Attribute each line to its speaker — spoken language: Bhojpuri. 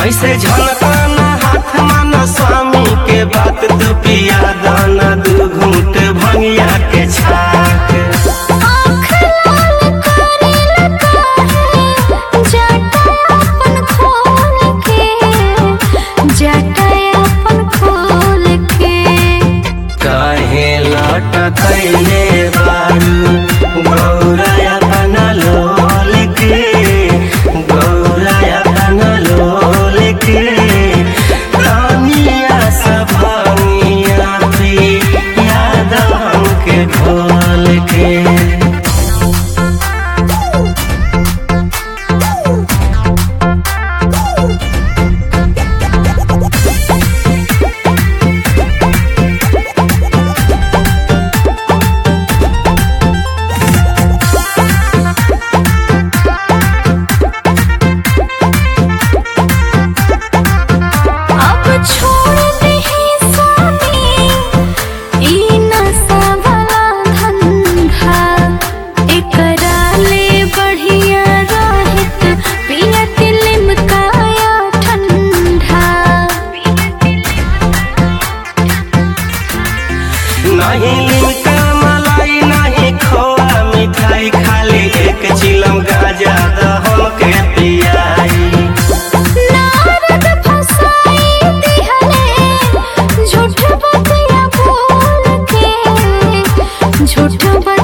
Speaker 1: ऐसे झलकाना हाथ माना स्वामी के बात तू पिया दाना दू घूट भंगिया के छाक
Speaker 2: आँख लाल करेला काहे जटा अपन खोल के जटा अपन खोल के
Speaker 1: काहे लटकैले बारू गौराया बना लोल के गौराया बना लोल के तानिया सभानिया पी याद हमके खोल के
Speaker 2: अब छोड़ दे स्वामी ई नशा वाला धंधा एकरा ले बढ़िया रहित पियत लिमकाया ठंडा
Speaker 1: नहीं लिमका मलाई नहीं खोआ मिठाई खाली एक चिलम गाजा द हमके पियाई
Speaker 2: नारद फसाई दिहले झूठ बतिया बोल के झूठ बतिया